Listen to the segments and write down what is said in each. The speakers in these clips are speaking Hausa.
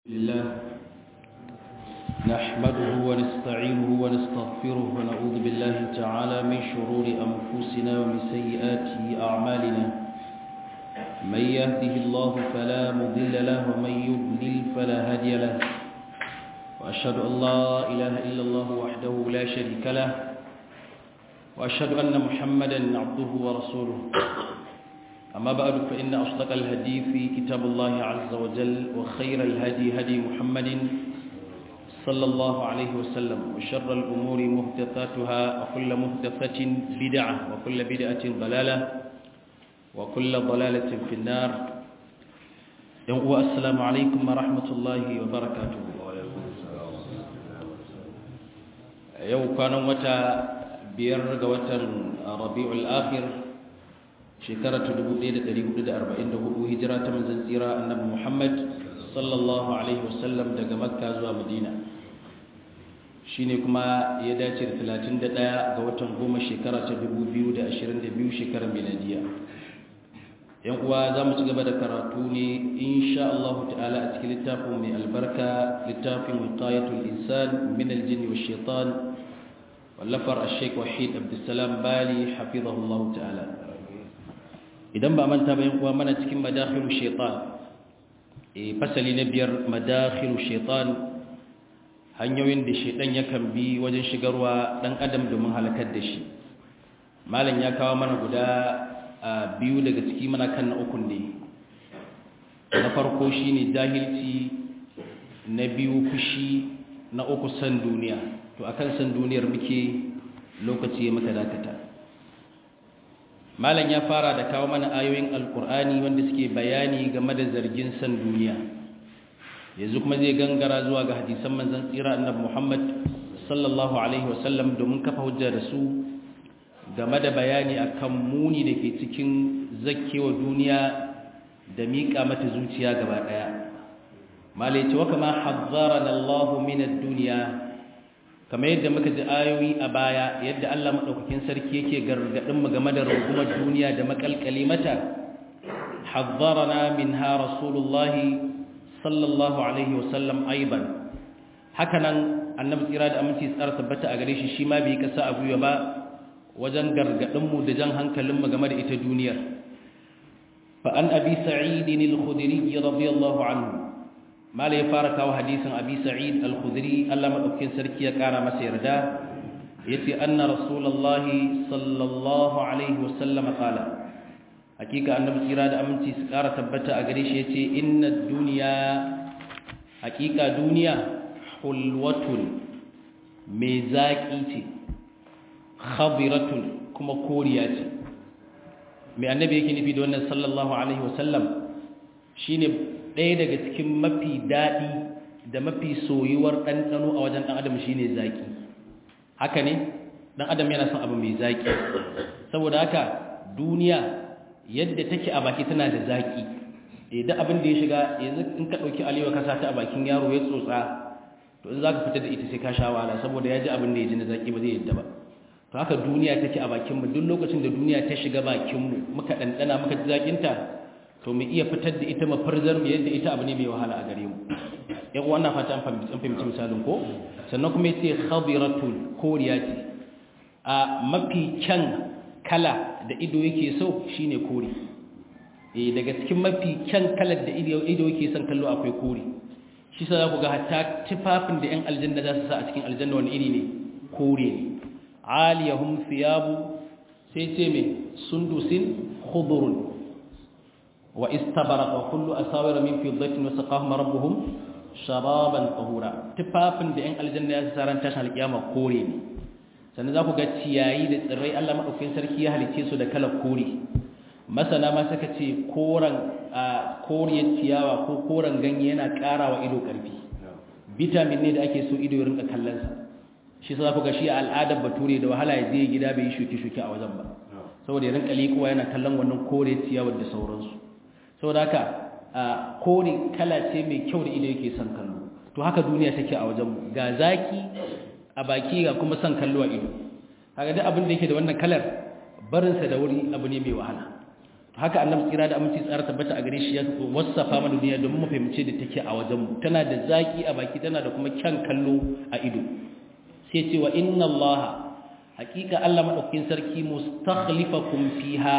لله نحمده ونستعينه ونستغفره ونعوذ بالله تعالى من شرور أنفسنا ومن سيئات أعمالنا من يهده الله فلا مضل له ومن يضلل فلا هادي له وأشهد أن لا إله إلا الله وحده لا شريك له وأشهد أن محمدا عبده ورسوله أما بعد فإن أصدق الهدي في كتاب الله عز وجل وخير الهدي هدي محمد صلى الله عليه وسلم وشر الأمور مهدثاتها وكل مهدثة بدعة وكل بدعة ضلالة وكل ضلالة في النار السلام عليكم ورحمة الله وبركاته يوم كان متى بيرغ وتر ربيع الآخر shekara ta 1444 hijira ta manzon tsira annabi Muhammad sallallahu alaihi wasallam daga Makka zuwa Madina shine kuma ya dace da 31 ga watan goma shekara ta 2022 shekarar miladiya yan uwa za mu ci gaba da karatu ne insha Allah ta'ala a cikin littafin mai albarka littafin wiqayatul insan min aljin wa shaitan wallafar ash-shaykh wahid abdussalam bali hafizahullahu ta'ala idan ba manta bayan kuwa mana cikin madakhilu shaitan e fasali na biyar madakhilu shaitan hanyoyin da shaitan yakan bi wajen shigarwa dan adam domin halakar da shi malam ya kawo mana guda biyu daga ciki mana kan na ukun ne na farko shine jahilci na biyu fushi na uku san duniya to akan san duniyar muke lokaci ya maka dakata malam ya fara da kawo mana ayoyin alkur'ani wanda suke bayani game da zargin san duniya yanzu kuma zai gangara zuwa ga hadisan manzon tsira annabi Muhammad sallallahu alaihi wasallam domin kafa hujja da su game da bayani akan muni da ke cikin zakkewa duniya da miƙa mata zuciya gaba ɗaya malai ce wa kama hazzarana Allah min ad-dunya kamar yadda muka ji ayoyi a baya yadda Allah maɗaukakin sarki yake gargaɗin mu game da rungumar duniya da makalkale mata hazzarana minha rasulullahi sallallahu alaihi wasallam aiban hakanan annabi tsira da aminci tsara tabbata a gare shi shi ma bai kasa a gwiwa ba wajen gargaɗin mu da jan hankalin mu game da ita duniyar fa an abi sa'id al-khudri radiyallahu anhu mala ya fara kawo hadisin abi sa'id al-khudri Allah madaukakin sarki ya kara masa yarda yace anna rasulullahi sallallahu alaihi wasallam qala hakika annabi tsira da aminci su kara tabbata a gare shi yace inna dunya hakika duniya hulwatun mai zaki ce khadiratun kuma koriya ce mai annabi yake nufi da wannan sallallahu alaihi wasallam shine ɗaya daga cikin mafi daɗi da mafi soyuwar ɗanɗano a wajen ɗan adam shi ne zaƙi haka ne ɗan adam yana son abu mai zaƙi saboda haka duniya yadda take a baki tana da zaƙi idan abin da ya shiga yanzu in ka ɗauki alewa ka sata a bakin yaro ya tsotsa to in za ka fita da ita sai ka sha wahala saboda ya ji abin da ya ji na zaƙi ba zai yadda ba to haka duniya take a bakinmu duk lokacin da duniya ta shiga bakinmu muka ɗanɗana muka ji zaƙinta to mu iya fitar da ita mafarzar mu yadda ita abu ne mai wahala a gare mu yan wannan fata an fahimci misalin ko sannan kuma yace khadiratul koriya ce a mafi kyan kala da ido yake so shine kore eh daga cikin mafi kyan kalar da ido ido yake son kallo akwai kore shi sa za ku ga hatta tufafin da yan aljanna za su sa a cikin aljanna wani iri ne kore ne aliyahum thiyabu sai ce me sundusin khudurun واستبرق وكل أساور من فضة وسقاهم ربهم شرابا طهورا تفافن da 'yan aljanna ya saran tashin alkiyama kore ne sannan za ku ga ciyayi da tsirrai Allah maɗaukin sarki ya halice su da kalar kore masana ma suka ce koren koriyar ciyawa ko koren ganye yana ƙara wa ido ƙarfi vitamin ne da ake so ido ya rinka kallonsa shi sa ku ga shi a al'adar bature da wahala ya je gida bai yi shuke-shuke a wajen ba saboda ya rinka likowa yana kallon wannan kore ciyawar da sauransu saboda haka kore kala ce mai kyau da ido yake son kallo to haka duniya take a wajen ga zaki a baki ga kuma son kallo a ido kaga duk abin da yake da wannan kalar barinsa da wuri abu ne mai wahala haka annabi tsira da aminci tsara tabbata a gare shi ya wasafa mana duniya domin mu fahimce da take a wajen mu tana da zaki a baki tana da kuma kyan kallo a ido sai ce wa inna Allah hakika Allah madaukakin sarki mustakhlifakum fiha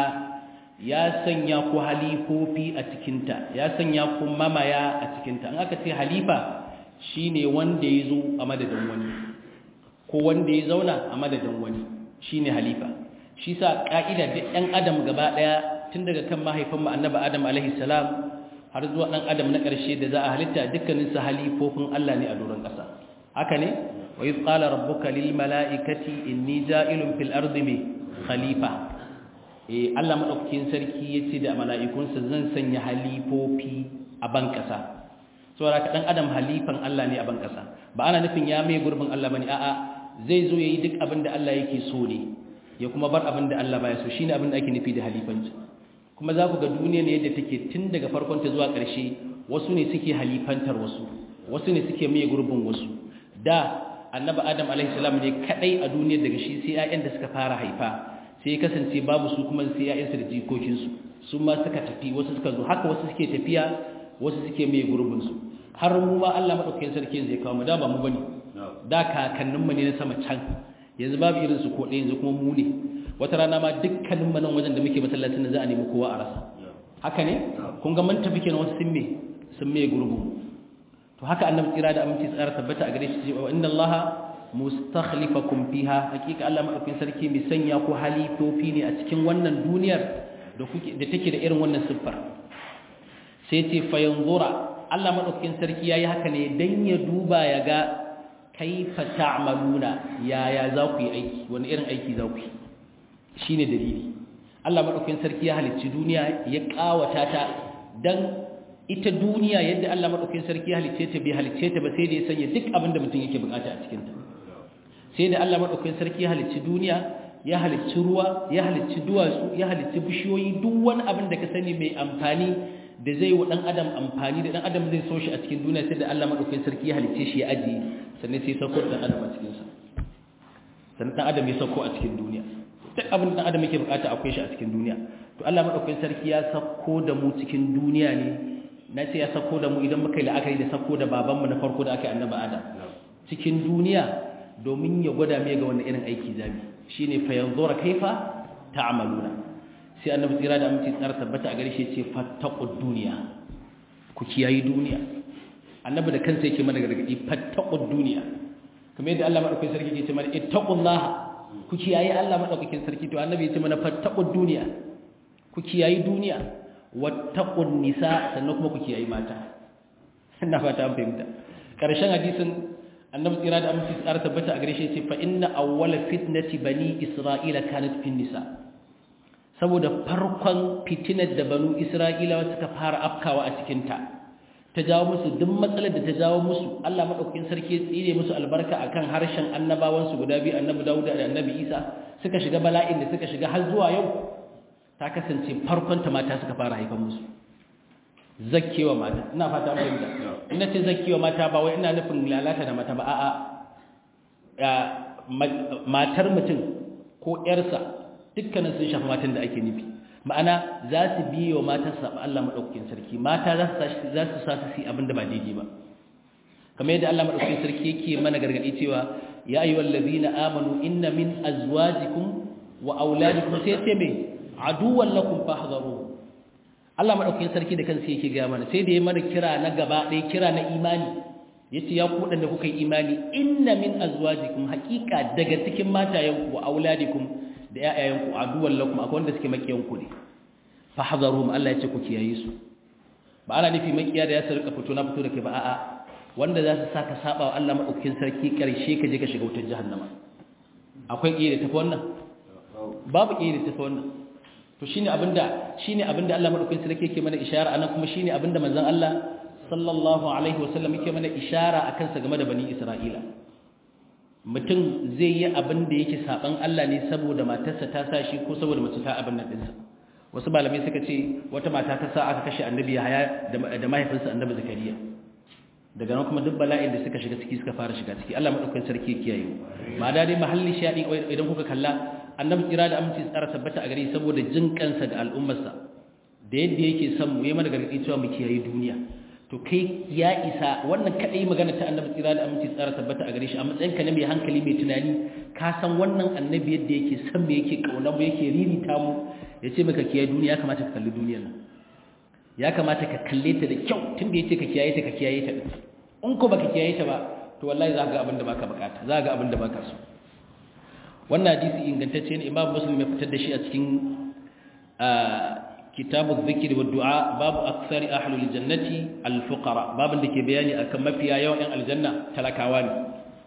ya sanya ku halifofi a cikin ta ya sanya ku mamaya a cikin ta an aka ce halifa shine wanda ya zo a madadin wani ko wanda ya zauna a madadin wani shine halifa shi sa ka'ida duk ɗan adam gaba ɗaya tun daga kan mahaifin mu annabi adam alaihi salam har zuwa ɗan adam na ƙarshe da za a halitta dukkanin su halifofin Allah ne a doron ƙasa haka ne wa iz qala rabbuka lil mala'ikati inni ja'ilun fil ardi mi khalifa eh Allah madaukakin sarki yace da mala'ikunsa zan sanya halifofi a ban ƙasa saboda ka dan adam halifan Allah ne a ban ƙasa ba ana nufin ya mai gurbin Allah bane a'a zai zo yayi duk abin da Allah yake so ne ya kuma bar abin da Allah baya so shine abin da ake nufi da halifanci kuma za ku ga duniya ne yadda take tun daga farkon ta zuwa ƙarshe wasu ne suke halifantar wasu wasu ne suke mai gurbin wasu da annabi adam alaihi salam ne kadai a duniyar daga shi sai ƴaƴan da suka fara haifa sai ya kasance babu su kuma sai ƴaƴansu da jikokinsu su ma suka tafi wasu suka zo haka wasu suke tafiya wasu suke mai gurbin su har mu ma Allah madaukakin sarki zai kawo mu da ba mu bane da kakanninmu ne na sama can yanzu babu irin su ko ɗaya yanzu kuma mu ne wata rana ma dukkanin manan wajen da muke masallacin da za a nemi kowa a rasa haka ne kun ga mun tafi kenan wasu sun me sun me gurbu to haka annabi tsira da aminci tsara tabbata a gare shi cewa inna allaha mustakhlifakum fiha hakika Allah madaukakin sarki mai sanya ku halifofi ne a cikin wannan duniyar da kuke da take da irin wannan siffar sai ce fa yanzura Allah madaukakin sarki yayi haka ne dan ya duba ya ga kaifa ta'maluna yaya za ku yi aiki wani irin aiki za ku yi shine dalili Allah madaukakin sarki ya halicci duniya ya kawata ta dan ita duniya yadda Allah madaukakin sarki ya halicce ta bai halicce ta ba sai da ya sanya duk abin da mutum yake bukata a cikin ta sai da Allah madaukakin sarki ya halicci duniya ya halicci ruwa ya halicci duwatsu ya halicci bishiyoyi duk wani abin da ka sani mai amfani da zai wa dan adam amfani da dan adam zai so shi a cikin duniya sai da Allah madaukakin sarki ya halicce shi ya ajiye sannan sai sauko dan adam a cikin sa sannan dan adam ya sauko a cikin duniya duk abin da dan adam yake bukata akwai shi a cikin duniya to Allah madaukakin sarki ya sauko da mu cikin duniya ne na ce ya sauko da mu idan muka yi la'akari da sauko da babanmu na farko da aka yi annabi adam cikin duniya domin ya gwada mai ga wani irin aiki zabi shine fa yanzura kaifa ta'maluna sai annabi tsira da aminci tsara tabbata a gare shi ce fattaqud duniya ku kiyayi duniya annabi da kansa yake mana gargadi fattaqud duniya kamar yadda Allah madaukakin sarki yake ce mana ittaqullah ku kiyayi Allah madaukakin sarki to annabi ya ce mana fattaqud duniya ku kiyayi duniya wattaqun nisa sannan kuma ku kiyayi mata ina fata an fahimta karshen hadisin annabi tsira da aminci tsara tabbata a gare shi ce fa inna awwala fitnati bani isra'ila kanat fin nisa saboda farkon fitinar da banu isra'ilawa suka fara afkawa a cikin ta ta jawo musu duk matsalar da ta jawo musu Allah madaukakin sarki ya tsire musu albarka akan harshen annabawan su guda biyu annabi Dawud da annabi Isa suka shiga bala'in da suka shiga har zuwa yau ta kasance farkon ta mata suka fara haifan musu zakkewa mata ina fata mun fahimta ina ce zakkewa mata ba wai ina nufin lalata da mata ba a'a matar mutum ko ƴarsa dukkanin sun shafi matan da ake nufi ma'ana za su biyo matan saba Allah madaukakin sarki mata za su za su sa su yi abin da ba daidai ba kamar yadda Allah madaukakin sarki yake mana gargadi cewa ya ayyuhal ladina amanu inna min azwajikum wa auladikum sai ce me aduwan lakum fahdharu Allah madaukakin sarki da kansa yake ga mana sai da ya mana kira na gaba ɗaya kira na imani yace ya ku wadanda kuka yi imani inna min azwajikum haqiqa daga cikin matayenku wa auladikum da ƴaƴayenku aduwan lakum akwai wanda suke makiyanku ne fahdharuhum Allah yace ku kiyaye su ba ana nufi makiya da ya sarka fito na fito da kai ba a'a wanda za su saka saba wa Allah madaukakin sarki karshe ka je ka shiga wutar jahannama akwai kiyaye da tafi wannan babu kiyaye da tafi wannan to shine abinda shine abinda Allah madaukakin sarki yake mana ishara anan kuma shine abinda manzon Allah sallallahu alaihi wasallam yake mana ishara akan sa game da bani Isra'ila mutum zai yi abinda yake saban Allah ne saboda matarsa ta sa shi ko saboda mace ta abin nan dinsa wasu malamai suka ce wata mata ta sa aka kashe annabi Yahaya da mahaifinsa annabi Zakariya daga nan kuma duk bala'in da suka shiga ciki suka fara shiga ciki Allah madaukakin sarki ya kiyaye ma da dai mahalli shadi idan kuka kalla annabi kira da aminci tsara tabbata a gare saboda jin kansa ga al'ummarsa da yadda yake son mu yi mana gargaɗi cewa mu kiyaye duniya to kai ya isa wannan kadai magana ta annabi tsira da aminci tsara tabbata a gare shi a matsayin ka na mai hankali mai tunani ka san wannan annabi yadda yake san me yake kauna mu yake ririta mu ya ce maka kiyaye duniya ya kamata ka kalli duniyar nan ya kamata ka kalle ta da kyau tun da ya ce ka kiyaye ta ka kiyaye ta in ko baka kiyaye ta ba to wallahi za ka ga abin da baka bukata za ka ga abin da baka so wannan hadisi ingantacce ne imam muslim ya fitar da shi a cikin kitabu zikiri wa du'a babu aksari ahlul jannati al-fuqara babin da ke bayani akan mafiya yawan yan aljanna talakawa ne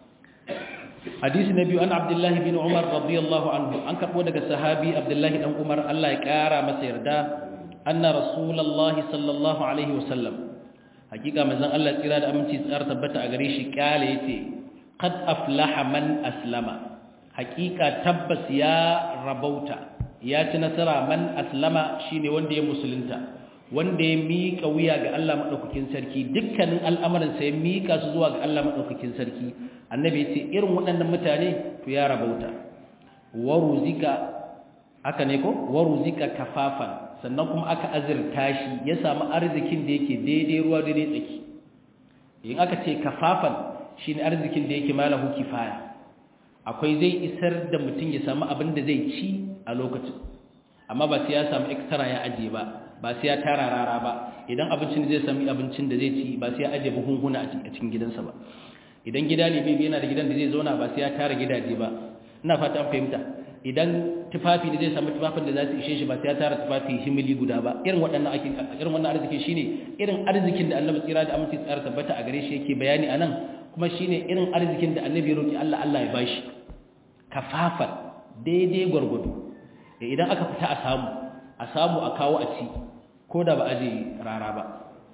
hadisi na biyu an abdullahi bin umar radiyallahu anhu an karbo daga sahabi abdullahi dan umar Allah ya kara masa yarda anna rasulullahi sallallahu alaihi wasallam hakika manzon Allah tsira da aminci tsara tabbata a gare shi kale yace qad aflaha man aslama hakika tabbas ya rabauta ya ci nasara man aslama shine wanda ya musulunta wanda ya miƙa wuya ga Allah madaukakin sarki dukkanin al'amuran sa ya miƙa su zuwa ga Allah madaukakin sarki annabi ya ce irin waɗannan mutane to ya rabauta waruzika aka ne ko waruzika kafafan sannan kuma aka azurta shi ya samu arzikin da yake daidai ruwa daidai tsaki in aka ce kafafan shine arzikin da yake malahu kifaya akwai zai isar da mutum ya samu abin da zai ci a lokacin amma ba sai ya samu extra ya ajiye ba ba sai ya tara rara ba idan abincin zai sami abincin da zai ci ba sai ya ajiye buhunhuna a cikin gidansa ba idan gida ne bai yana da gidan da zai zauna ba sai ya tara gidaje ba ina fata an fahimta idan tufafi ne zai samu tufafin da za su ishe shi ba sai ya tara tufafi himili guda ba irin waɗannan ake irin wannan arziki shine irin arzikin da Annabi tsira da aminci tsara tabbata a gare shi yake bayani anan kuma shine irin arzikin da Annabi ya roki Allah Allah ya bashi kafafan daidai gwargwado idan aka fita a samu a samu a kawo a ci ko da ba aje rara ba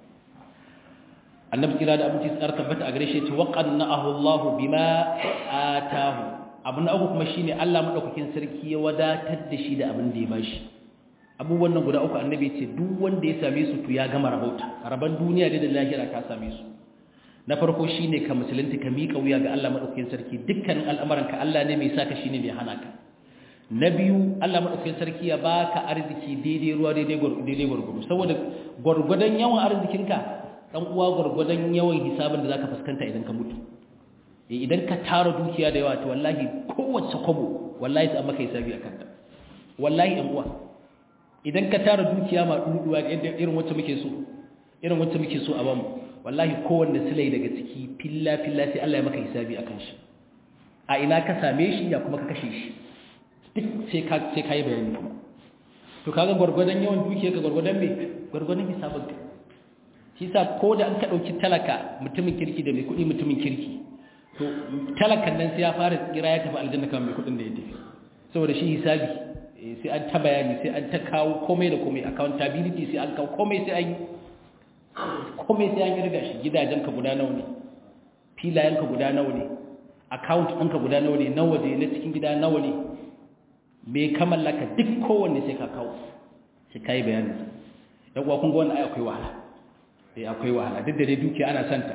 annabi kira da abinci tsar tabbata a gare shi ce waqanna'ahu Allah bima atahu abu na uku kuma shine Allah madaukakin sarki ya wadatar da shi da abin da ya bashi abubuwan nan guda uku annabi ce duk wanda ya same su to ya gama rabauta raban duniya da lahira ka same su na farko shine ka musulunta ka miƙa wuya ga Allah madaukakin sarki dukkanin al'amuranka Allah ne mai saka shine mai hana ka na biyu Allah madaukakin sarki ya baka arziki daidai ruwa daidai daidai gurgudu saboda gurgudan yawan arzikinka dan uwa gurgudan yawan hisabin da zaka fuskanta idan ka mutu idan ka tara dukiya da yawa to wallahi kowace kwabo wallahi sai maka hisabi akan ta wallahi dan uwa idan ka tara dukiya ma duduwa irin wacce muke so irin wacce muke so a bamu wallahi kowanne silai daga ciki filla filla sai Allah ya maka hisabi akan shi a ina ka same shi ya kuma ka kashe shi duk sai ka sai kai bayani kuma to kaga gurgurdan yawan dukiya ka gurgurdan me gurgurdan hisabin ka shi sa ko da an ka dauki talaka mutumin kirki da mai kudi mutumin kirki to talakan nan sai ya fara kira ya tafi aljanna kamar mai kudin da ya tafi saboda shi hisabi sai an ta bayani sai an ta kawo komai da komai accountability sai an kawo komai sai an yi komai sai an kirga shi gidajenka guda nawa ne filayenka guda nawa ne account ɗinka guda nawa ne na waje na cikin gida nawa ne me ka mallaka duk kowanne sai ka kawo sai ka yi bayanin yan uwa kun ga wannan ai akwai wahala eh akwai wahala duk da dai dukiya ana santa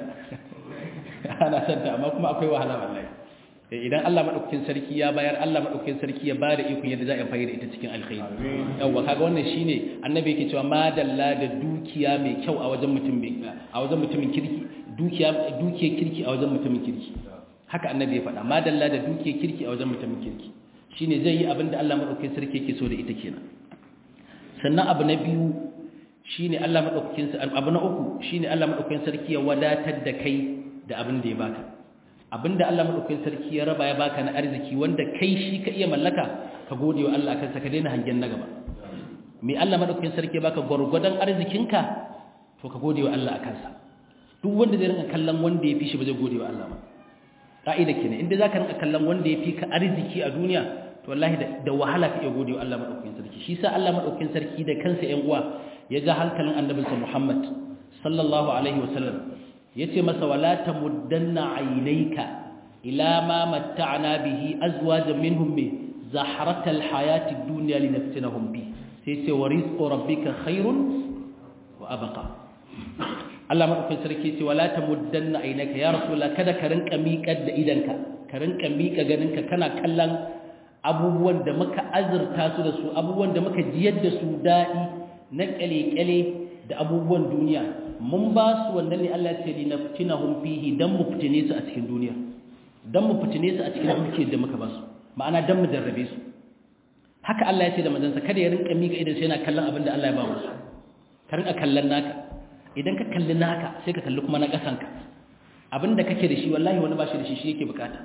ana santa amma kuma akwai wahala wallahi idan Allah madaukakin sarki ya bayar Allah madaukakin sarki ya bada ikon yadda za a fayar ita cikin alkhairi yawa kaga wannan shine annabi yake cewa madalla da dukiya mai kyau a wajen mutum mai a wajen mutumin kirki dukiya dukiya kirki a wajen mutumin kirki haka annabi ya faɗa madalla da dukiya kirki a wajen mutumin kirki shine zai yi abin da Allah madaukakin sarki yake so da ita kenan sannan abu na biyu shine Allah madaukakin abu na uku shine Allah madaukakin sarki ya wadatar da kai da abin da ya baka abinda Allah madaukakin sarki ya raba ya baka na arziki wanda kai shi ka iya mallaka ka gode wa Allah akan sa ka daina hangen na gaba me Allah madaukakin sarki ya baka gurgudan arzikinka to ka gode wa Allah akan sa duk wanda zai rinka kallon wanda ya fi shi ba zai gode wa Allah ba ka'ida kenan inda zaka rinka kallon wanda ya fi ka arziki a duniya to wallahi da wahala ka iya gode wa Allah madaukakin sarki shi sa Allah madaukakin sarki da kansa ƴan uwa ya ja hankalin annabinsa Muhammad sallallahu alaihi wasallam yace masa wala tamuddanna aynayka ila ma matta'na bihi azwajan minhum bi zahratal hayatid dunya linaftinahum bi sai yace wa rizqu rabbika khairun wa abqa Allah madaukakin sarki yace wala tamuddanna aynayka ya rasulullah kada ka rinka miƙar da idanka ka rinka miƙa ganinka kana kallon abubuwan da muka azurta su da su abubuwan da muka jiyar da su daɗi na kyale-kyale da abubuwan duniya mun ba su wannan ne Allah ce li naftinahum fihi dan mu fitine su a cikin duniya dan mu fitine su a cikin dukiyar da muka ba su ma'ana dan mu jarrabe su haka Allah ya ce da manzansa kada ya rinka mika idan sai yana kallon abin da Allah ya ba musu ka rinka kallon naka idan ka kalli naka sai ka kalli kuma na kasanka abin da kake da shi wallahi wani ba shi da shi shi yake bukata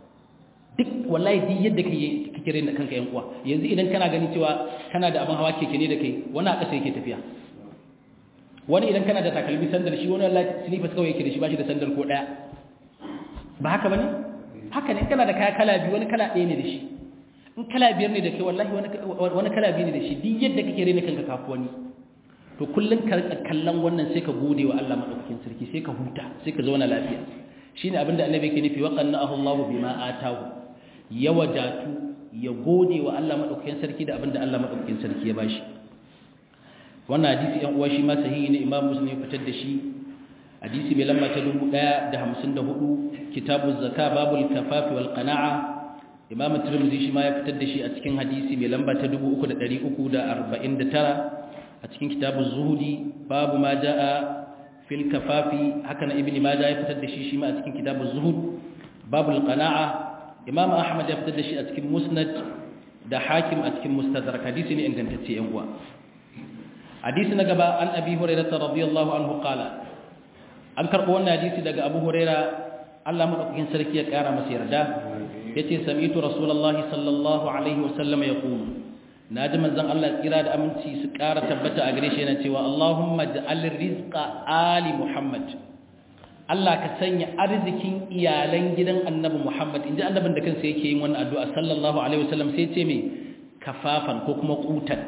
duk wallahi duk yadda kake kake rena kanka yan uwa yanzu idan kana gani cewa kana da abin hawa keke ne da kai wani a ƙasa yake tafiya wani idan kana da takalmi sandal shi wani wallahi slippers kawai yake da shi ba shi da sandal ko daya ba haka bane haka ne kana da kaya kala biyu wani kala ɗaya ne da shi in kala biyar ne da kai wallahi wani wani kala biyu ne da shi duk yadda kake rena kanka kafu wani to kullun ka kallon wannan sai ka gode wa Allah madaukakin sarki sai ka huta sai ka zauna lafiya shine abinda annabi yake nufi wa qannahu Allahu bima atahu ya wadatu ya gode wa Allah madaukakin sarki da abinda Allah madaukakin sarki ya bashi wannan hadisi ɗan uwa shi ma sahihi ne Imam Muslim ya fitar da shi hadisi mai lamba ta 1054 kitabu zakka babul kafafi wal qana'a Imam Tirmidhi shi ma ya fitar da shi a cikin hadisi mai lamba ta 3349 a cikin kitabu zuhudi babu ma jaa fil kafafi haka na ibni majah ya fitar da shi shi ma a cikin kitabu zuhud babul qana'a Imam Ahmad ya fitar da shi a cikin musnad da hakim a cikin mustadrak hadisi ne ingantacce yan uwa hadisi na gaba an abi hurairah radiyallahu anhu qala an karbo wannan hadisi daga abu hurairah Allah madaukakin sarki ya kara masa yarda yace sami'tu rasulullahi sallallahu alaihi wasallam yaqulu naji manzon Allah kira da aminci su kara tabbata a gare shi yana cewa Allahumma ja'al rizqa ali muhammad Allah ka sanya arzikin iyalan gidan annabi Muhammad inji annabin da kansa yake yin wannan addu'a sallallahu alaihi wasallam sai ce me kafafan ko kuma qutan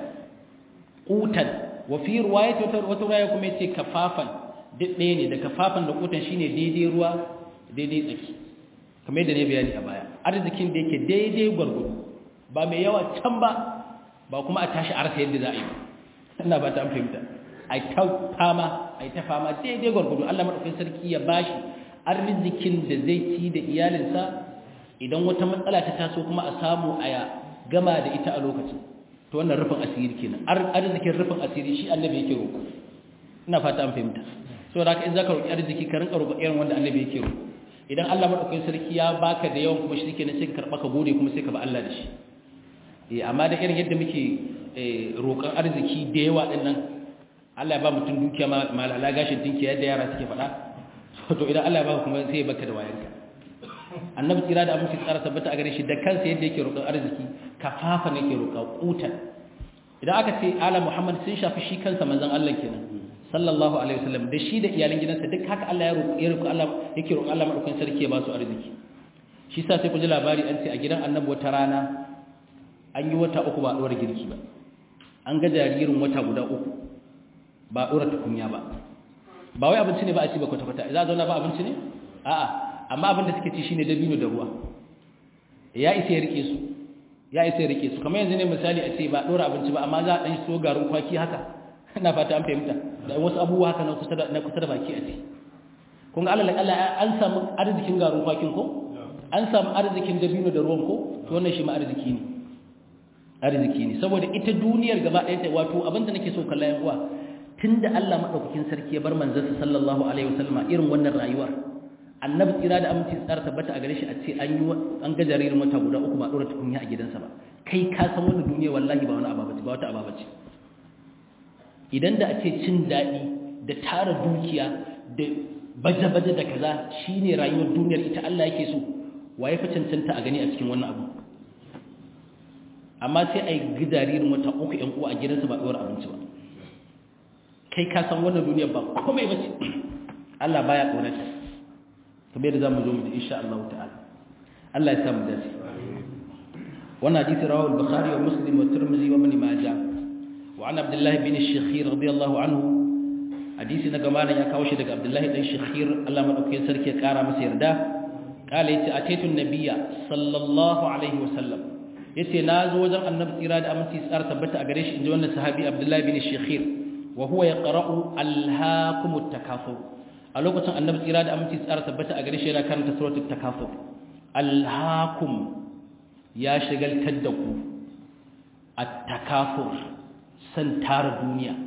qutan wa fi riwayati wata riwaya kuma yace kafafan duk ɗaya ne da kafafan da qutan shine daidai ruwa daidai tsaki kamar yadda ne bayani a baya arzikin da yake daidai gwargwado ba mai yawa can ba ba kuma a tashi arsa yadda za a yi ba ina ba ta fahimta a ta fama a ta fama daidai gwargwado Allah madaukakin sarki ya bashi arzikin da zai ci da iyalinsa idan wata matsala ta taso kuma a samu a gama da ita a lokacin to wannan rufin asiri kenan arzikin rufin asiri shi annabi yake roƙo ina fata an fahimta saboda haka in zaka roƙi arziki ka rinka roƙo irin wanda annabi yake roƙo idan Allah madaukakin sarki ya baka da yawan kuma shi kenan sai ka karba ka gode kuma sai ka ba Allah da shi eh amma da irin yadda muke roƙon arziki da yawa din nan Allah ya ba mutum dukiya ma malala gashin dinki yadda yara suke faɗa to idan Allah ya baka kuma sai ya baka da wayanka annabi tsira da aminci tsara tabbata a gare shi da kansa yadda yake roƙon arziki kafafa ne ke roƙa kutan idan aka ce ala muhammad sun shafi shi kansa manzon Allah kenan sallallahu alaihi wasallam da shi da iyalan gidansa duk haka Allah ya roƙo ya roƙo Allah yake roƙo Allah madaukakin sarki ya ba su arziki shi sa sai ku ji labari an ce a gidan annabi wata rana an yi wata uku ba dora girki ba an ga jaririn wata guda uku ba dora tukunya ba ba wai abinci ne ba a ci ba kwata kwata za a zauna ba abinci ne a'a amma abin da suke ci shine dabino da ruwa ya isa ya rike su ya isa ya rike su kamar yanzu ne misali a ce ba dora abinci ba amma za a dan so garin kwaki haka ina fata an fahimta da wasu abubuwa haka na kusa da na kusa da baki a ce kun ga Allah Allah an samu arzikin garin kwakin ko an samu arzikin dabino da ruwan ko to wannan shi ma arziki ne arziki ne saboda ita duniyar gaba ɗaya ta wato abinda nake so kallon yan uwa tunda Allah madaukakin sarki ya bar manzon sallallahu alaihi wasallam irin wannan rayuwar annabi tsira da aminci tsara tabbata a gare shi a ce an yi an ga jaririn wata guda uku ba dora tukunya a gidansa ba kai ka san wannan duniya wallahi ba wani ababa ce ba wata ababa ce idan da a ce cin daɗi da tara dukiya da baje-baje da kaza shine rayuwar duniyar ita Allah yake so waye fa cancanta a gani a cikin wannan abu amma sai a yi jaririn wata uku ‘yan uwa a gidansa ba ɗora abinci ba kai ka san wannan duniyar ba komai ba ce Allah baya ƙorata kamar yadda za mu zo mu ji insha Allah ta'ala Allah ya samu dace wannan hadisi rawahu al-bukhari wa muslim wa tirmidhi wa ibn majah wa an abdullah bin ash-shakhir radiyallahu anhu hadisi na gamalan ya kawo shi daga abdullah dan shakhir Allah madaukakin sarki ya kara masa yarda kala yace ataitu an-nabiyya sallallahu alaihi wa sallam yace na zo wajen annabi tsira da aminci tsara tabbata a gare shi inji wannan sahabi abdullah bin ash-shakhir wa huwa yaqra'u alhaakumut takafur a lokacin annabi tsira da aminci tsara tabbata a gare shi yana karanta suratul takafur alhaakum ya shagaltar da ku at-takafur san tara duniya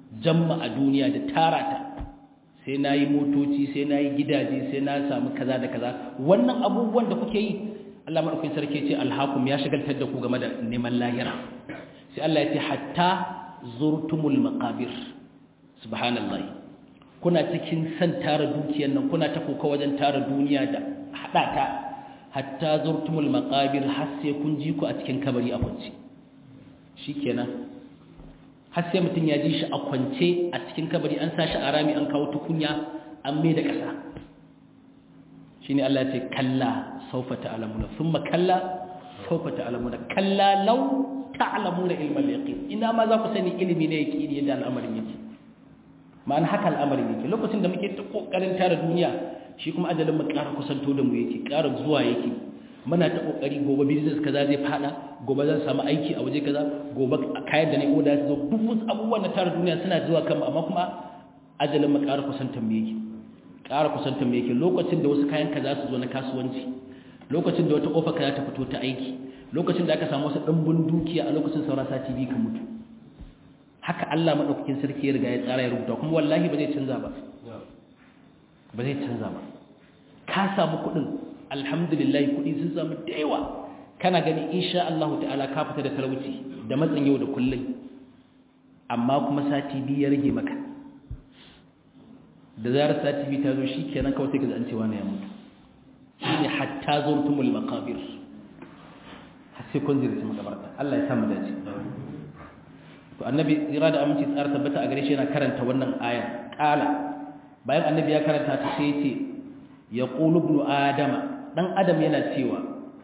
jamma a duniya da tara ta sai na yi motoci sai na yi gidaje sai na samu kaza da kaza wannan abubuwan da kuke yi Allah maɗaukin sarki ce alhakum ya shagaltar da ku game da neman lahira sai Allah ya ce hatta zurtumul maqabir subhanallah kuna cikin san tara dukiyar nan kuna ta koka wajen tara duniya da hada ta hatta zurtumul maqabir har sai kun ji ku a cikin kabari a kwance shikenan har sai mutum ya ji shi a kwance a cikin kabari an sa shi a rami an kawo tukunya an mai da ƙasa shine Allah ya ce kalla sawfa ta'lamuna thumma kalla sawfa ta'lamuna kalla law ta'lamuna ilmal yaqin ina ma za ku sani ilimi ne yaqini yadda al'amarin yake ma'ana haka al'amarin yake lokacin da muke ta kokarin tara duniya shi kuma ajalin mu ƙara kusanto da mu yake ƙara zuwa yake muna ta kokari gobe business kaza zai fada gobe zan samu aiki a waje kaza gobe kayan da na oda su zo duk wasu abubuwan na tara duniya suna zuwa kan amma kuma ajalin mu ƙara kusantar mu yake ƙara kusantar mu yake lokacin da wasu kayan kaza su zo na kasuwanci lokacin da wata kofa kaza ta fito ta aiki lokacin da aka samu wasu ɗimbin dukiya a lokacin saura sati biyu ka mutu haka Allah madaukakin sarki ya riga ya tsara ya rubuta kuma wallahi ba zai canza ba ba zai canza ba ka samu kuɗin alhamdulillah kuɗi sun samu da yawa kana gani insha Allah ta'ala ka fita da talauci da matsin yau da kullum amma kuma sati biyu ya rage maka da zarar sati biyu ta zo shi kenan kawai sai ka an cewa ya mutu shine hatta zurtumul maqabir har sai kun zirci makabarta Allah ya samu dace to annabi tsira da aminci tsara tabbata a gare shi yana karanta wannan aya kala bayan annabi ya karanta ta sai ce ya qulu ibnu adama dan adam yana cewa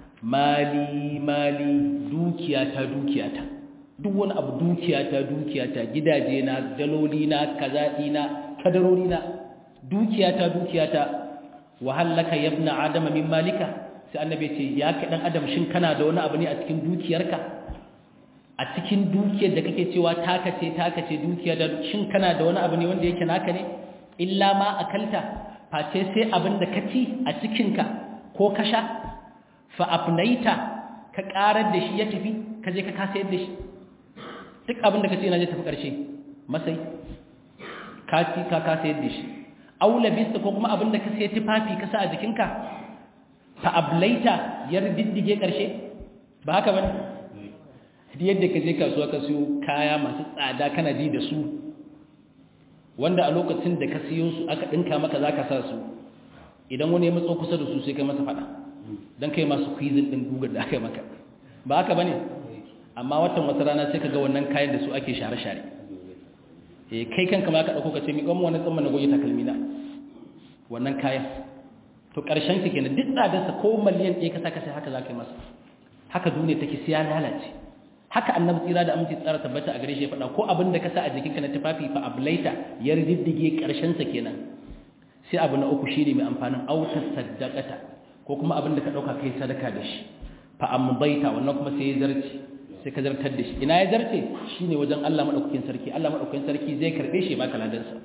mali mali dukiyata dukiyata duk wani abu dukiyata dukiyata gidaje na daloli na kazaɗi na kadarori na dukiyata dukiyata wahallaka yabna adama min malika sai annabi ce ya kai dan adam shin kana da wani abu ne a cikin dukiyarka a cikin dukiyar da kake cewa taka ce taka ce dukiya da shin kana da wani abu ne wanda yake naka ne illa ma akalta face sai abin da ka ci a cikinka ko ka sha fa afnaita ka karar da shi ya tafi ka je ka kasa yadda shi duk abin da ka ce na je tafi karshe masai ka ci ka kasa yadda shi aula bisa ko kuma abin da ka sai tufafi ka sa a jikinka fa ablaita yar diddige karshe ba haka bane yadda ka je kasuwa ka siyo kaya masu tsada kana ji da su wanda a lokacin da ka siyo su aka dinka maka zaka sa su idan wani ya matso kusa da su sai kai masa fada dan kai masu kwizin din gugar da aka maka ba haka bane amma watan wata rana sai ka ga wannan kayan da su ake share-share eh kai kanka ma ka dauko ka ce mi gwamma wani tsamma na goyi takalmi na wannan kayan to karshen ki kenan duk tsadarsa ko miliyan ɗaya ka saka sai haka zaka yi masa haka duniya take siya lalace haka annabi tsira da aminci tsara tabbata a gare shi ya faɗa ko abin da ka sa a jikinka na tufafi fa ablaita ya riddige karshen sa kenan sai abu na uku shine mai amfanin auta saddaqata ko kuma abin da ka dauka kai sadaka da shi fa ambaita wannan kuma sai ya zarce sai ka zartar da shi ina ya zarce shine wajen Allah madaukakin sarki Allah madaukakin sarki zai karbe shi baka ladan sa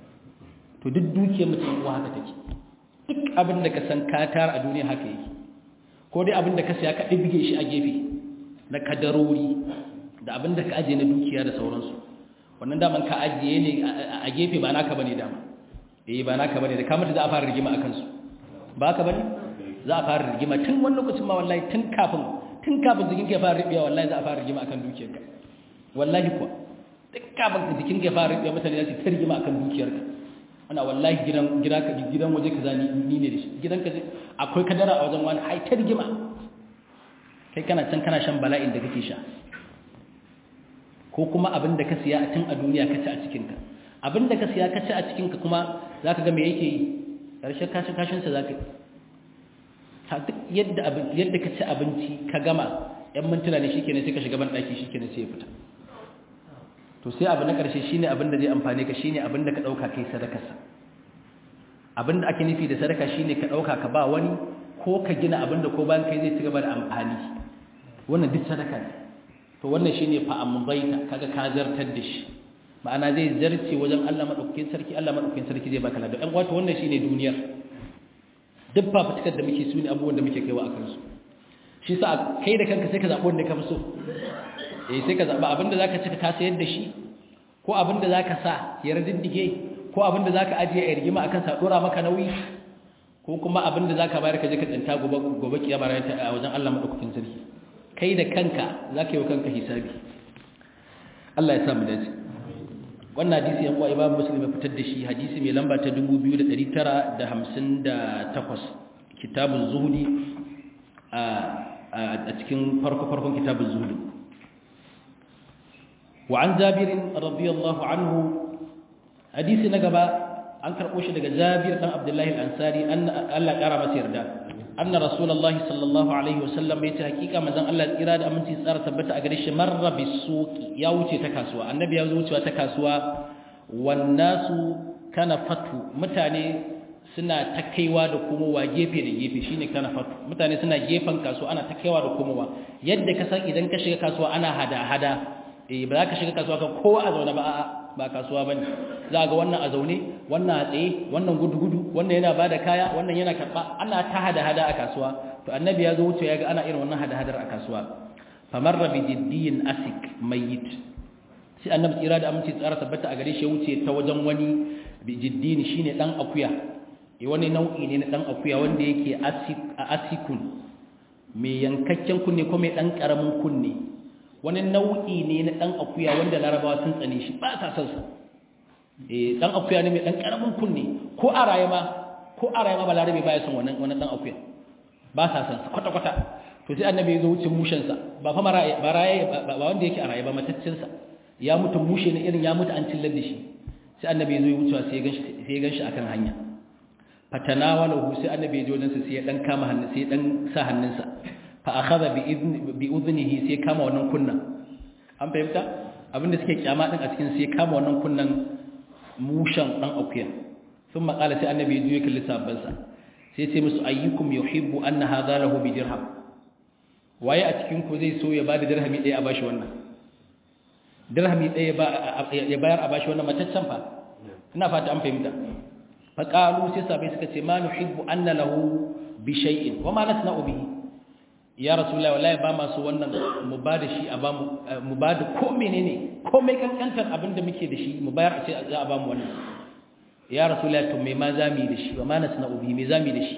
to duk dukiyar mutum uwa haka take duk abin da ka san ka tara a duniya haka yake ko dai abin da ka saya ka dibge shi a gefe na kadarori da abin da ka ajiye na dukiya da sauransu wannan daman ka ajiye ne a gefe ba naka bane dama eh ba naka bane da ka mutu za a fara rigima akan su ba ka bane za a fara rigima tun wani lokacin ma wallahi tun kafin tun kafin jikin ka fara ribiya wallahi za a fara rigima akan dukiyarka wallahi kuwa duk kafin jikin ka fara ribiya mutane za su ta rigima akan dukiyarka ana wallahi gidan gida ka gidan waje kaza ni ni ne da shi gidan ka akwai kadara a wajen wani ai ta rigima kai kana can kana shan bala'in da kake sha ko kuma abin da ka siya a tun a duniya ka ci a cikinka abin da ka siya ka ci a cikinka kuma za ka ga me yake yi ƙarshen kashin kashinsa za ka duk yadda yadda ka ci abinci ka gama ‘yan mintuna ne shi kenan sai ka shiga ban ɗaki shi kenan sai ya fita to sai abu na ƙarshe shi ne abin da zai amfane ka shi ne abin da ka ɗauka kai sadakarsa abin da ake nufi da sadaka shi ne ka ɗauka ka ba wani ko ka gina abin da ko bayan kai zai ci gaba da amfani wannan duk sadaka ne to wannan shine fa ambaita kaga ka zartar da shi ma'ana zai zarce wajen Allah madaukakin sarki Allah madaukakin sarki zai baka ladan ɗan wato wannan shine duniyar duk fafutukar da muke suni abubuwan da muke kaiwa akan su shi sa kai da kanka sai ka zaɓi wanda ka fi so eh sai ka zaɓi abinda zaka ci ka sayar da shi ko abin da zaka sa ya riddige ko abin da zaka ajiye a rigima akan sa dora maka nauyi ko kuma abin da zaka bayar ka je ka tsinta gobe gobe kiyama ran ta a wajen Allah madaukakin sarki kai da kanka zaka yi wa kanka hisabi Allah ya sa mu dace wannan hadisi yan uwa Imam Muslim ya fitar da shi hadisi mai lamba ta 2958 kitabuz zuhdi a a cikin farko farkon kitabuz zuhdi wa an Jabir radiyallahu anhu hadisi na gaba an karɓo shi daga Jabir dan Abdullahi al-Ansari Allah ƙara masa yarda anna rasulullahi sallallahu alaihi wasallam yace hakika manzon Allah tsira da aminci tsara tabbata a gare shi marra bisuqi ya wuce ta kasuwa annabi ya wucewa ta kasuwa wan nasu kana fatu mutane suna ta kaiwa da komowa gefe da gefe shine kana fatu mutane suna gefen kasuwa ana ta kaiwa da komowa yadda ka san idan ka shiga kasuwa ana hada hada eh ba za ka shiga kasuwa kan kowa a zaune ba a'a ba kasuwa bane za ga wannan a zaune wannan a tsaye wannan gudu-gudu wannan yana bada kaya wannan yana karba ana ta hada-hada a kasuwa to annabi ya zo wuce ya ga ana irin wannan hada-hadar a kasuwa famarra bi jiddiyin asik mayyit sai annabi tsira da aminci tsara tabbata a gare shi ya wuce ta wajen wani bi jiddiyin shine dan akuya eh wani nau'i ne na dan akuya wanda yake asik a asikun mai yankakken kunne ko mai dan karamin kunne wani nau'i ne na ɗan akuya wanda larabawa sun tsane shi ba sa son sa eh ɗan akuya ne mai ɗan ƙaramin kunne ko a raye ma ko a raye ma ba larabe ba ya son wannan wannan ɗan akuya ba sa son sa kwata kwata to sai annabi ya zo wucin mushen sa ba fa maraye ba raye ba wanda yake a raye ba mataccin sa ya mutu mushe ne irin ya mutu an cillar da shi sai annabi ya zo ya wucewa sai ya ganshi sai ya ganshi akan hanya fatanawalahu sai annabi ya je wajen sa sai ya dan kama hannu sai ya dan sa hannunsa fa akhadha bi idni bi udhnihi sai kama wannan kunnan an fahimta abinda suke kyama din a cikin sai kama wannan kunnan mushan dan akuya sun makala sai annabi ya juye kalli sabban sa sai sai musu ayyukum yuhibbu anna hadha lahu bi dirham waye a cikin ku zai so ya bada dirhami ɗaya a bashi wannan dirhami ɗaya ya bayar a bashi wannan mataccen fa ina fata an fahimta fa qalu sai sabai suka ce ma nuhibbu anna lahu bi shay'in wa ma nasna'u bihi ya rasulullahi wallahi ba masu wannan mu ba da shi a ba mu ba da ko menene ko mai kankantar abin da muke da shi mu bayar a ce za a ba mu wannan ya rasulullahi to me ma za mu yi da shi ba ma nasna ubi me za mu yi da shi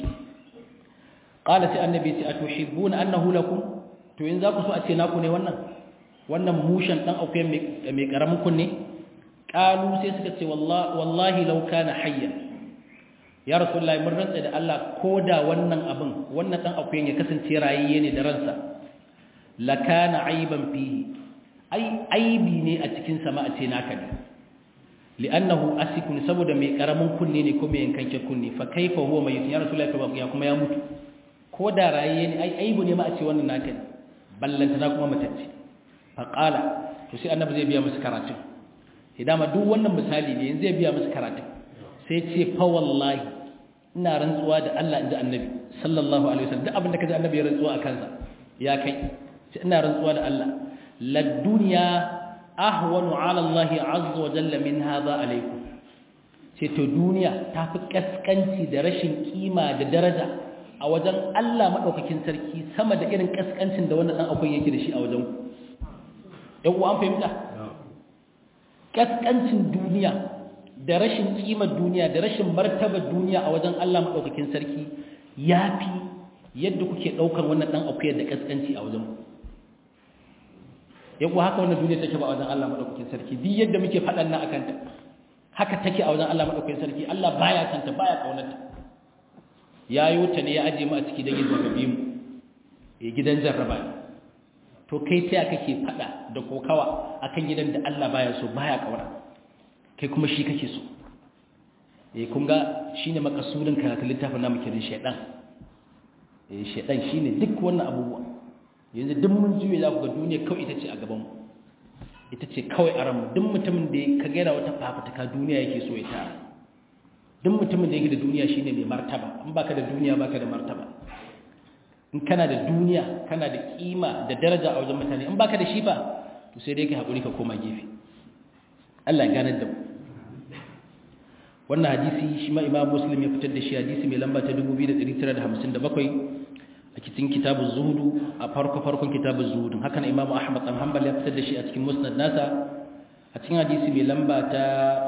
qala sai annabi ce atuhibbuna annahu lakum to in za ku so a ce naku ne wannan wannan mushan dan akwai mai karamin kunne qalu sai suka ce wallahi wallahi law kana hayyan ya rasulullahi mun rantsa da Allah ko da wannan abin wannan dan akuyan ya kasance rayayye ne da ransa lakana aiban fihi ai aibi ne a cikin sama a ce naka ne li'annahu asikun saboda mai karamin kunne ne ko mai yankanke kunne fa kaifa huwa mai ya rasulullahi fa ya kuma ya mutu ko da rayayye ne ai aibu ne ma a ce wannan naka ne ballanta na kuma matacce fa qala to sai annabi zai biya musu karatun hidama duk wannan misali ne yanzu zai biya musu karatun sai ce fa wallahi ina rantsuwa da Allah inda annabi sallallahu alaihi wasallam duk abinda kaji annabi ya rantsuwa a kansa ya kai ce ina rantsuwa da Allah la dunya ahwanu ala Allah azza wa jalla min hadha alaikum ce to duniya ta fi kaskanci da rashin kima da daraja a wajen Allah madaukakin sarki sama da irin kaskancin da wannan dan akwai yake da shi a wajen ku yan uwa an fahimta kaskancin duniya da rashin kimar duniya da rashin martabar duniya a wajen Allah maɗaukakin sarki ya fi yadda kuke ɗaukar wannan ɗan akuyar da ƙasƙanci a wajen ku yau haka wannan duniya take ba a wajen Allah maɗaukakin sarki duk yadda muke faɗan nan akan ta haka take a wajen Allah maɗaukakin sarki Allah baya santa baya ƙaunarta ya yi wuta ne ya aje mu a ciki don yin zarrabe mu ya gidan jarraba ne to kai ta kake faɗa da kokawa akan gidan da Allah baya so baya ƙauna kai kuma shi kake so eh kun ga shine makasudin karatun littafin namu kirin shedan eh shedan shine duk wannan abubuwa yanzu duk mun juye za ku ga duniya kawai ita ce a gaban mu ita ce kawai a ranmu duk mutumin da ka gaira wata fafutuka duniya yake so ya tara duk mutumin da yake da duniya shine mai martaba in baka da duniya baka da martaba in kana da duniya kana da kima da daraja a wajen mutane in baka da shi ba to sai dai ka haƙuri ka koma gefe Allah ya ganar da mu wannan hadisi shi ma imam muslim ya fitar da shi hadisi mai lamba ta 2957 a cikin kitabun zuhudu a farko farkon kitabun zuhudu haka na imam ahmad dan hanbal ya fitar da shi a cikin musnad nasa a cikin hadisi mai lamba ta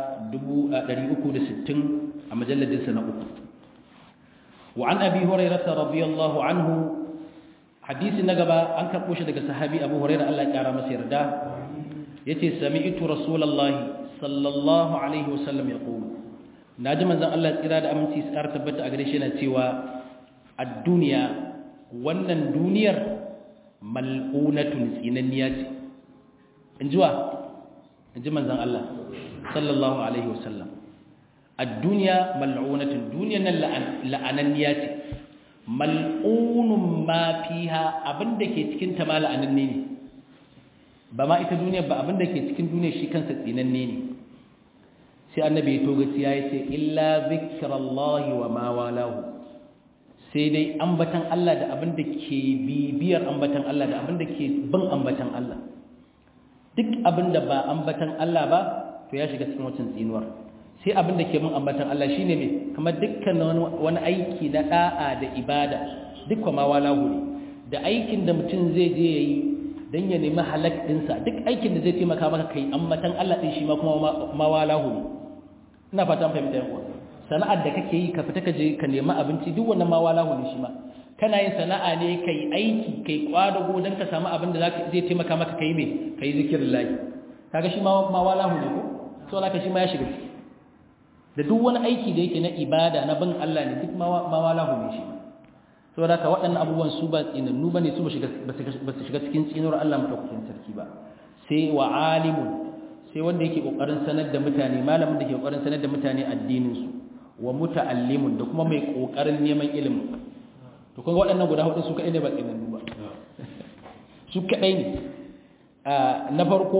360 a majalladinsa na uku وعن أبي هريرة رضي الله عنه حديث نقبا أنك قوش دك صحابي أبو هريرة الله يقرأ مسير دا يتي سمعت رسول الله صلى الله عليه وسلم يقول ناجم أن الله إرادة أمنتي سأرتبت أغريشنا تيوى الدنيا wannan duniyar mal'unatun tsinanniya ce in ji wa in ji manzan Allah sallallahu alaihi wasallam الدنيا ملعونة دنيا لعننيا ce mal'unun ma fiha abinda ke cikin ta ma la'ananne ne ba ma ita duniya ba abinda ke cikin duniya shi kansa tsinanne ne sai annabi ya togaci ya ce illa zikrallahi wa ma walahu sai dai ambatan Allah da abinda ke bibiyar ambatan Allah da abinda ke bin ambatan Allah duk abinda ba ambatan Allah ba to ya shiga cikin wancan tsinuwar sai abin da ke mun ambatan Allah shi ne mai kamar dukkan wani aiki na ɗa'a da ibada duk ma walahu ne da aikin da mutum zai je ya yi don ya nemi halak ɗinsa duk aikin da zai taimaka maka kai ambatan Allah ɗin shi ma kuma ma walahu ne ina fatan fahimta yan uwa sana'ar da kake yi ka fita ka je ka nemi abinci duk wannan ma walahu ne shi ma kana yin sana'a ne kai aiki kai kwadago don ka samu abin da zai taimaka maka kai me kai zikirin lahi kaga shi ma ma walahu ne ko so laka shi ma ya shiga ciki da duk wani aiki da yake na ibada na bin Allah ne duk mawalahu ne shi saboda ka waɗannan abubuwan su ba tsinannu bane su ba su shiga cikin tsinuwar Allah madaukakin sarki ba sai wa alimun sai wanda yake kokarin sanar da mutane malamin da ke kokarin sanar da mutane addinin su wa muta'allimun da kuma mai kokarin neman ilimi to kun ga waɗannan guda hudu su kadai ne ba tsinannu ba su kadai ne na farko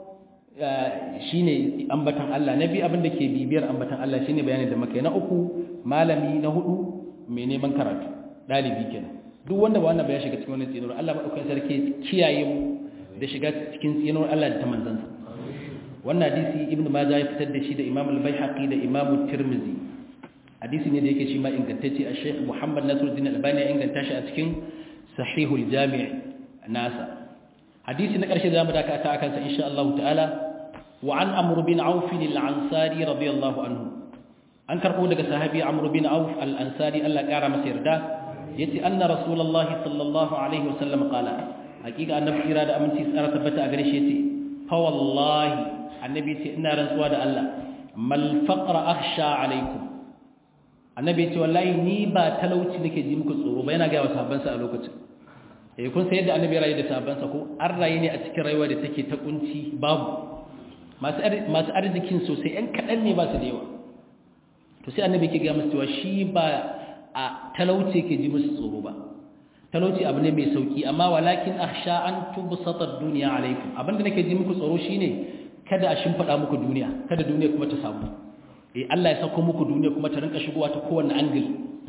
shine ambatan Allah na biyu abin da ke bibiyar ambatan Allah shine bayanin da muka yi na uku malami na hudu mai neman karatu dalibi kenan duk wanda ba wannan ba ya shiga cikin wannan tsinuwar Allah madaukakin sarki kiyaye mu da shiga cikin tsinuwar Allah da ta manzansa wannan hadisi ibnu majah ya fitar da shi da imam al-baihaqi da imam tirmizi hadisi ne da yake shi ma ingantacce a sheikh muhammad nasiruddin albani ya inganta shi a cikin sahihul jami' nasa hadisi na ƙarshe zamu dakata akan sa insha Allah ta'ala wa an amr bin auf al-ansari radiyallahu anhu an karbo daga sahabi amr bin auf al-ansari Allah ƙara masa yarda yace anna rasulullah sallallahu alaihi wasallam qala hakika annabi kira da aminci tsara tabbata a gare shi yace fa wallahi annabi yace ina rantsuwa da Allah mal faqra akhsha alaikum annabi yace wallahi ni ba talauci nake ji muku tsoro ba yana ga sahabbansa a lokacin eh kun sai yadda annabi rayu da sahabbansa ko an rayu ne a cikin rayuwa da take ta kunci babu masu masu arzikin sosai ɗan kaɗan ne ba su da yawa to sai annabi ke ga musu cewa shi ba a talauci ke ji musu tsoro ba talauci abu ne mai sauki amma walakin akhsha an tubsata ad-dunya alaikum abinda nake ji muku tsoro shine kada a shimfada muku duniya kada duniya kuma ta samu eh Allah ya sako muku duniya kuma ta rinka shigowa ta kowanne angle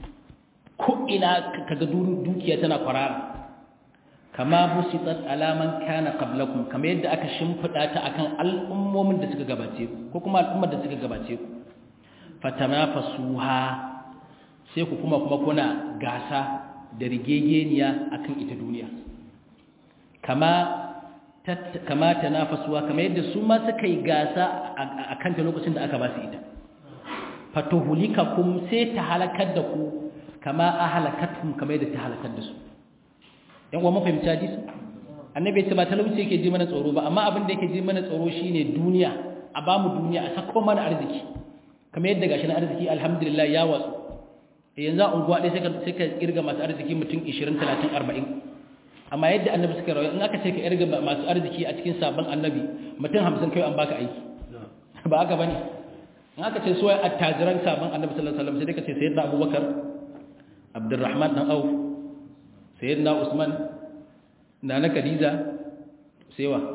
ko ina kaga dukiya tana kwarara kama busitat alaman kana qablakum kama yadda aka shimfida ta akan al'ummomin da suka gabace ku ko kuma al'ummar da suka gabace ku fatamafasuha sai ku kuma kuma kuna gasa da rigegeniya akan ita duniya kama kama tanafasuwa kama yadda su ma suka yi gasa akan ta lokacin da aka ba su ita fatuhulikakum sai ta halakar da ku kama ahalakatum kama yadda ta halakar da su yan uwa mafahimci hadisi annabi ya ce ba talauci yake ji mana tsoro ba amma abin da yake ji mana tsoro shine duniya a ba mu duniya a sako mana arziki kamar yadda gashi na arziki alhamdulillah ya watsu yanzu a unguwa ɗaya sai ka kirga masu arziki mutum 20 30 40 amma yadda annabi suka rawa in aka ce ka irga masu arziki a cikin sabon annabi mutum 50 kai an baka aiki ba haka bane in aka ce suwaye attajiran sabon annabi sallallahu alaihi wasallam sai dai ka ce sayyidina abubakar abdurrahman dan auf sayyidina usman nana khadija sai wa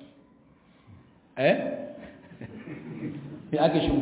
eh ya aka shi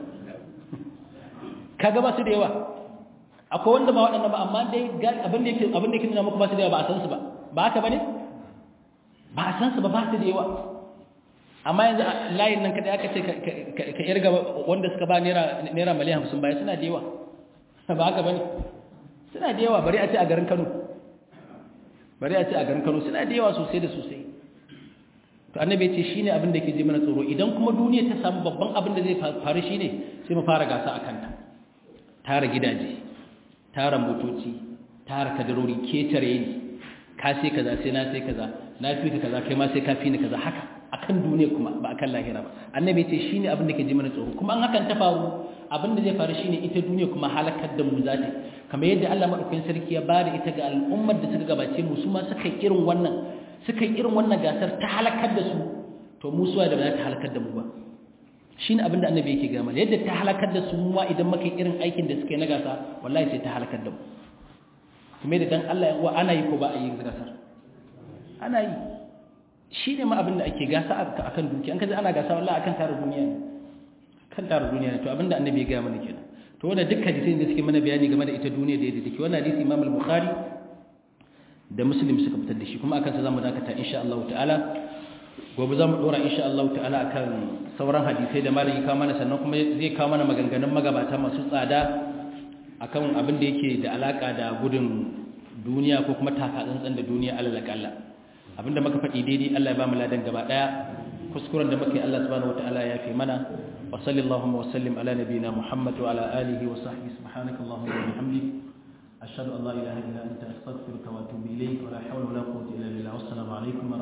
kaga ba su da yawa akwai wanda ba waɗannan ba amma dai abin da yake abin da yake nuna muku ba su da yawa ba a san su ba ba haka bane ba a san su ba ba su da yawa amma yanzu layin nan kada aka ce ka irga wanda suka ba naira naira miliyan 50 baya suna da yawa ba haka bane suna da yawa bari a ce a garin Kano bari a ce a garin Kano suna da yawa sosai da sosai to annabi ya ce shine abin da yake ji mana tsoro idan kuma duniya ta samu babban abin da zai faru shine sai mu fara gasa akan ta tara gidaje tara motoci tara kadarori ketare ni ka sai kaza sai na sai kaza na fi ka kaza kai ma sai ka fi ni kaza haka akan duniya kuma ba akan lahira ba annabi ce shine abin da ke ji mana tsoro kuma an hakan ta faru abin da zai faru shine ita duniya kuma halakar da mu zata kamar yadda Allah madaukakin sarki ya bada ita ga al'ummar da suka gabace mu su ma suka yi irin wannan suka yi irin wannan gasar ta halakar da su to mu suwa da ba za ta halakar da mu ba shine abin da annabi yake gama yadda ta halakar da su mu idan muka yi irin aikin da suka yi na gasa wallahi sai ta halakar da mu kuma da dan Allah ya uwa ana yi ko ba a yi gasar ana yi shi ne ma abin da ake gasa a kan duki an kaji ana gasa wallahi akan tara duniya ne kan tara duniya ne to abin da annabi ya gaya mana kenan to wannan duk hadisin da suke mana bayani game da ita duniya da yadda take wannan hadisi Imam al-Bukhari da Muslim suka fitar da shi kuma akan sa zamu dakata insha Allah ta'ala gobe zamu dora insha Allah ta'ala akan sauran hadisai da malami kawo mana sannan kuma zai kawo mana maganganun magabata masu tsada akan abin da yake da alaka da gudun duniya ko kuma taka tsantsan da duniya alal kalla abinda muka faɗi daidai Allah ya ba mu ladan gaba daya kuskuren da muka yi Allah subhanahu wataala ya fi mana wa sallallahu wa sallim ala nabiyyina Muhammad wa ala alihi wa sahbihi subhanakallahumma wa bihamdik ashhadu an la ilaha illa anta astaghfiruka wa atubu ilayk wa la hawla wa la quwwata illa billah wassalamu alaikum